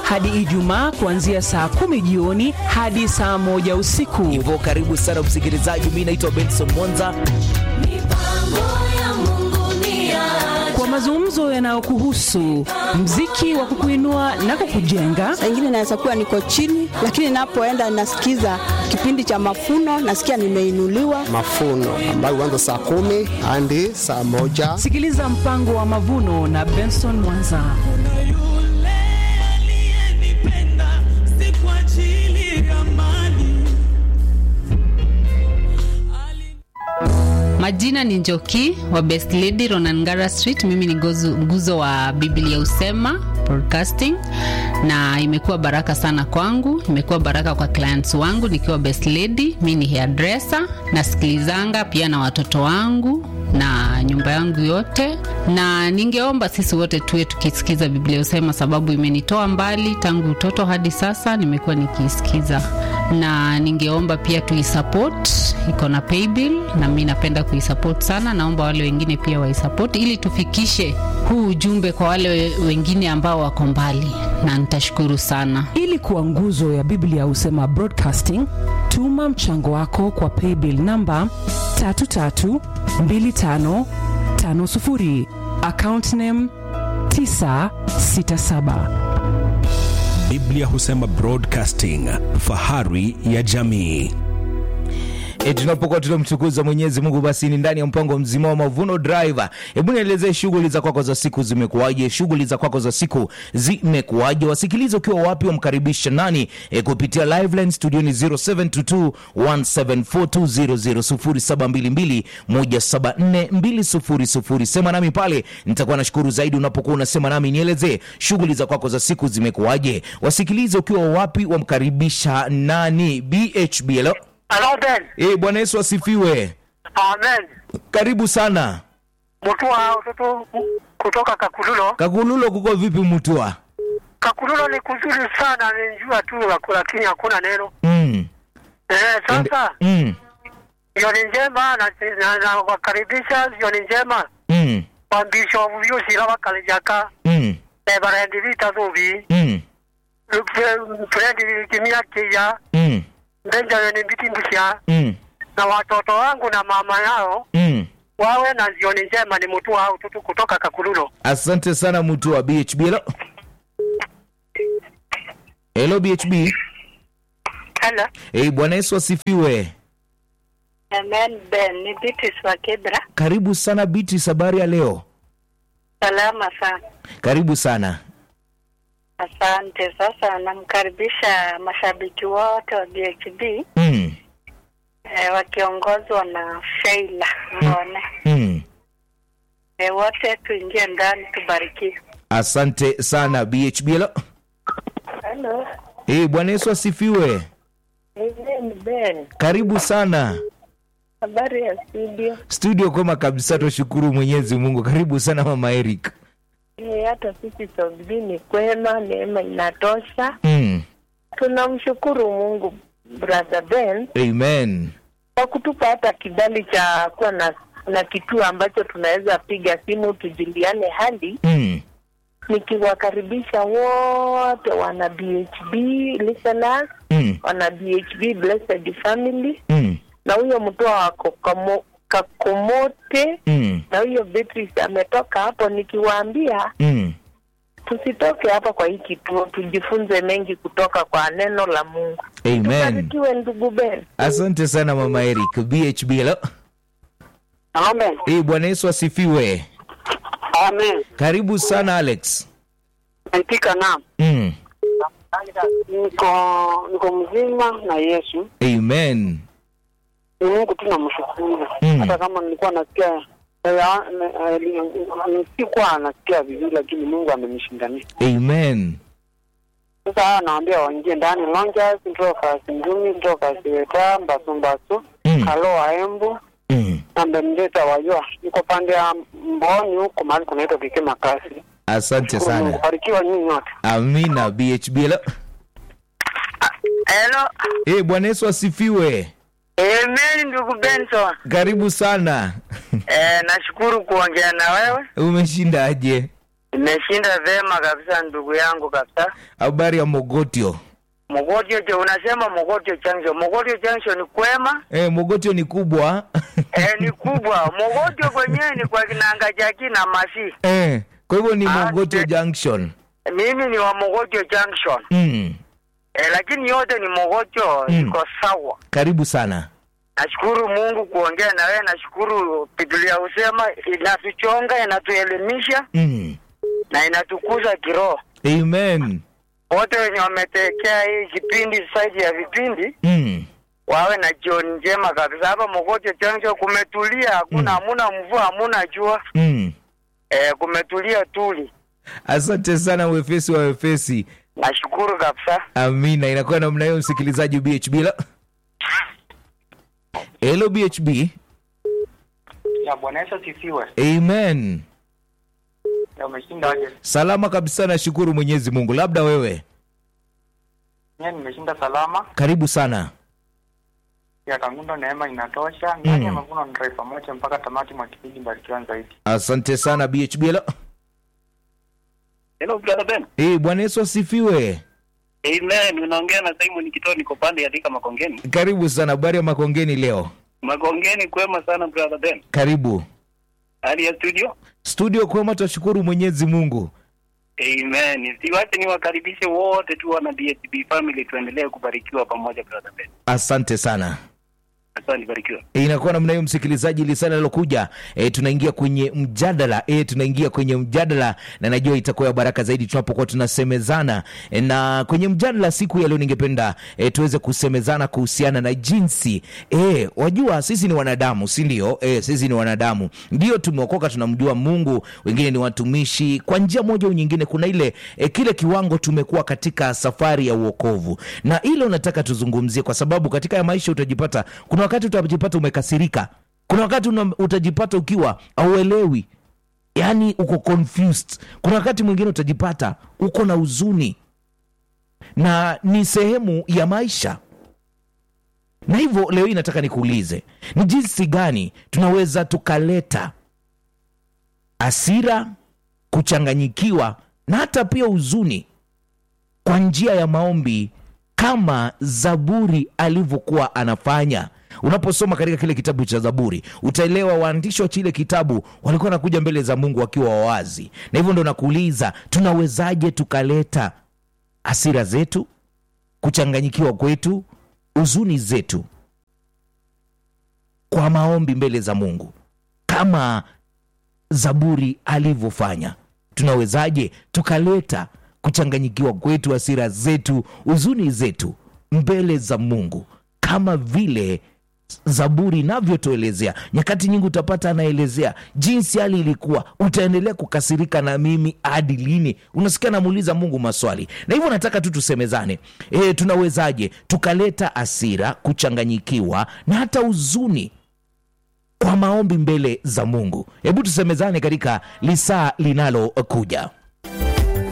hadi Ijumaa kuanzia saa kumi jioni hadi saa moja usiku. Hivyo karibu sana msikilizaji, mi naitwa Benson Mwanza. Kwa mazungumzo yanayokuhusu mziki wa kukuinua na kukujenga, Saa ingine naweza kuwa niko chini, lakini napoenda nasikiza kipindi cha mafuno, nasikia nimeinuliwa. mafuno ambayo huanza saa kumi hadi saa moja. sikiliza mpango wa mavuno na Benson Mwanza. yule aliyenipenda si kwa ajili ya mali Majina ni Njoki wa Best Lady Ronangara Street. Mimi ni gozu- nguzo wa Biblia Usema Broadcasting, na imekuwa baraka sana kwangu, imekuwa baraka kwa clients wangu nikiwa Best Lady. Mi ni hairdresser, nasikilizanga pia na watoto wangu na nyumba yangu yote, na ningeomba sisi wote tuwe tukisikiza Biblia Usema, sababu imenitoa mbali tangu utoto hadi sasa, nimekuwa nikiisikiza na ningeomba pia tuisupport, iko na paybill na mi napenda kuisupport sana. Naomba wale wengine pia waisupport ili tufikishe huu ujumbe kwa wale we- wengine ambao wako mbali, na nitashukuru sana. Ili kuwa nguzo ya Biblia Husema Broadcasting, tuma mchango wako kwa paybill namba 332550 account name 967. Biblia Husema Broadcasting, fahari ya jamii. E, tunapokuwa tunamtukuza Mwenyezi Mungu, basi ni ndani ya mpango mzima wa Mavuno Driver. Hebu nielezee shughuli za kwako za siku zimekuwaje? Shughuli za kwako za siku zimekuwaje? Wasikilize ukiwa wapi, wamkaribisha nani? E, kupitia live line studioni 0722 1742000 0722 Sema nami pale, nitakuwa nashukuru zaidi unapokuwa unasema nami. Nielezee shughuli za kwako za siku zimekuwaje? Wasikilize ukiwa wapi, wamkaribisha nani? BHB, hello? Hello Ben. Eh, Bwana Yesu asifiwe. Amen. Karibu sana. Mutua watoto kutoka Kakululo. Kakululo kuko vipi Mutua? Kakululo ni kuzuri sana, ni jua tu wako, lakini hakuna neno. Mm. Eh, sasa Mm. jioni njema na, na, na wakaribisha jioni njema Mm. kwa Bishop Yusira Bakalijaka Mm. Reverend Vita Zubi Mm. Fred Kimia Kia Mm. Benjamin Bitimbusha Mm. na watoto wangu na mama yao Mm. wawe na jioni njema. Ni Mutua au tutu kutoka Kakululo. Asante sana Mutua BHB. Hello. Hello BHB. Hello. Eh, Bwana Yesu asifiwe. Amen Ben, ni Beatrice wa Kibra. Karibu sana Biti, habari ya leo? Salama sana. Karibu sana. Asante. Sasa namkaribisha mashabiki wote wa BHB Mm. eh, wakiongozwa na Sheila Ngone. Mm. Eh, wote tuingie ndani tubarikiwe. Asante sana BHB. Hello. Hello. Eh, Bwana Yesu asifiwe. Amen Ben. Karibu sana. Habari ya studio. Studio kwema kabisa, tushukuru Mwenyezi Mungu. Karibu sana Mama Eric. Eh, hata sisi Sogini kwema, neema inatosha. Mm. Tunamshukuru Mungu brother Ben Amen. kwa kutupa hata kibali cha kuwa na na kituo ambacho tunaweza piga simu tujuliane hali Mm. nikiwakaribisha wote wana BHB listeners, Mm. wana BHB blessed family Mm. na huyo mtoa wako kamo- kakomote Mm. na huyo Beatrice ametoka hapo, nikiwaambia Mm. tusitoke hapa kwa hii kituo, tujifunze mengi kutoka kwa neno la Mungu. Amen. Tubarikiwe ndugu Ben. Asante sana Mama Eric. BHB. Hello. Amen. Eh, Bwana Yesu asifiwe. Amen. Karibu sana Alex. Naitika naam. Mm. Niko niko mzima na Yesu. Amen. Ni Mungu tu namshukuru. Mm. Hata kama nilikuwa nasikia eh, eh, eh, sikuwa nasikia vizuri, lakini Mungu amenishindania. Amen. Sasa hawa naambia waingie ndani Lonjas, ntoka Singumi, ntoka Siweta, Mbasu Mbasu, Mm. Kalo Embu Mm. na Mbemdeta wajua. Niko pande ya Mboni huko mahali kunaitwa Kikema Kasi. Asante sana. Barikiwa nyinyi nyote. Amina. BHB. Hello. Hello. Eh, Bwana Yesu asifiwe. Amen ndugu Benson. Karibu sana. Eh, nashukuru kuongea na wewe. Umeshindaje? Nimeshinda vema kabisa ndugu yangu kabisa. habari ya mogotio Mogotio je, unasema Mogotio Junction. Mogotio Junction ni kwema? eh, mogotio ni kubwa eh, ni kubwa. Mogotio kwenyewe ni kwa kinanga jaki na masi. eh, kwa hivyo ni Ah, mogotio eh. junction Mimi ni wa Mogotio Junction. mm. Eh, lakini yote ni Mogotio Mm. iko sawa. karibu sana Nashukuru Mungu kuongea na wewe, nashukuru Biblia husema inatuchonga, inatuelimisha mm. na inatukuza kiroho. amen Wote wenye wametekea hii kipindi saidi ya vipindi mm. wawe na jioni njema kabisa. Hapa Mogotio Junction kumetulia, hakuna hamuna mvua, hamuna jua Mm. eh, kumetulia tuli. asante sana wefesi wa wefesi Nashukuru kabisa. amina inakuwa namna hiyo msikilizaji bhb la helo bhb Ya Bwana Yesu asifiwe. amen Ya umeshinda aje? salama kabisa nashukuru mwenyezi mungu labda wewe Mimi nimeshinda salama. karibu sana Ya Kangundo neema inatosha. Mm. Ndani ya mavuno ni taifa moja mpaka tamati mwa kipindi barikiwa zaidi. asante sana bhb la Hello brother Ben. hey, bwana yesu asifiwe Amen. Unaongea na Simon Kitoo niko pande ya Thika Makongeni. karibu sana habari ya makongeni leo Makongeni kwema sana brother Ben. karibu Hali ya studio? studio kwema twashukuru mwenyezi mungu Amen. Siwache niwakaribishe wote tu wana DSB family tuendelee kubarikiwa pamoja brother Ben. asante sana Asante barikiwa. E, inakuwa namna hiyo msikilizaji lisana lilokuja e, tunaingia kwenye mjadala e, tunaingia kwenye mjadala na najua itakuwa ya baraka zaidi tunapokuwa tunasemezana e, na kwenye mjadala siku ya leo ningependa e, tuweze kusemezana kuhusiana na jinsi e, wajua sisi ni wanadamu si ndio e, sisi ni wanadamu ndio tumeokoka tunamjua mungu wengine ni watumishi kwa njia moja au nyingine kuna ile e, kile kiwango tumekuwa katika safari ya uokovu na ile unataka tuzungumzie kwa sababu katika ya maisha utajipata kuna wakati utajipata umekasirika kuna wakati una, utajipata ukiwa auelewi yaani uko confused kuna wakati mwingine utajipata uko na huzuni na ni sehemu ya maisha na hivyo leo hii nataka nikuulize ni jinsi gani tunaweza tukaleta asira kuchanganyikiwa na hata pia huzuni kwa njia ya maombi kama zaburi alivyokuwa anafanya unaposoma katika kile kitabu cha zaburi utaelewa waandishi wa chile kitabu walikuwa wanakuja mbele za mungu wakiwa wawazi na hivyo ndo nakuuliza tunawezaje tukaleta hasira zetu kuchanganyikiwa kwetu huzuni zetu kwa maombi mbele za mungu kama zaburi alivyofanya tunawezaje tukaleta kuchanganyikiwa kwetu hasira zetu huzuni zetu mbele za mungu kama vile zaburi inavyotuelezea nyakati nyingi utapata anaelezea jinsi hali ilikuwa utaendelea kukasirika na mimi hadi lini unasikia namuuliza mungu maswali na hivyo nataka tu tusemezane e, tunawezaje tukaleta asira kuchanganyikiwa na hata huzuni kwa maombi mbele za mungu hebu tusemezane katika lisaa linalokuja